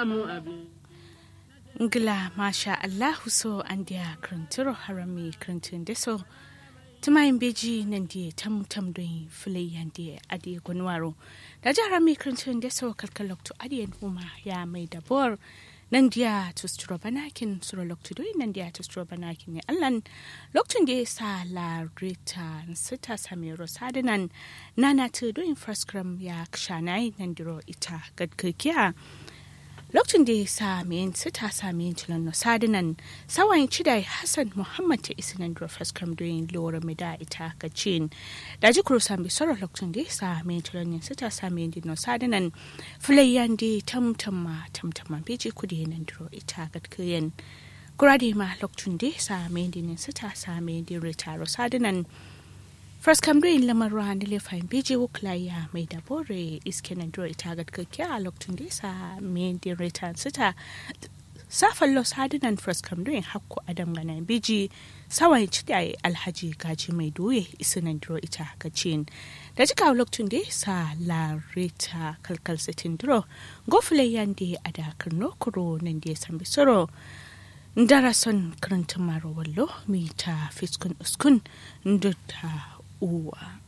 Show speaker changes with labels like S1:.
S1: samu abin
S2: ngila masha allahu so an dia kranturo harami krantin deso tumayin beji nan dia tam tam don filai yan dia adi gunwaro da jara mi krantin deso kalkalok to adi huma ya mai dabor nan dia to stro banakin suro lokto do nan dia to stro banakin ne allan lokacin da ya sa la rita sita samiro sadinan nana to do infrascram ya kshanai nan diro ita gadkakiya lokacin da ya sa min sita sami tilan no sadinan sawayin cidai hassan muhammad ta isi nan diro faskram doyin lura mai da ita ga cin da ji kuro sami soro lokacin da ya sa min tilan yin sita sami yin no sadinan filayyan da tamtama tamtama beji kudi nan diro ita ga kayan kurade ma lokacin da ya sa min yin sita sami yin ritaro sadinan First Cambrian lamar ruwa na lefayin beji wuklaya mai dabore iske na duro ita ga kakkiya a lokacin da yasa mai din return sita safan los hadinan First Cambrian hakku adam gana beji sawan ci da alhaji gaji mai doye isi na duro ita ga cin da jika lokacin da yasa la reta kalkal sitin duro gofule yande a da karno kuro nan da ya san bisoro darason karantun maro wallo mita fiskun uskun da uwa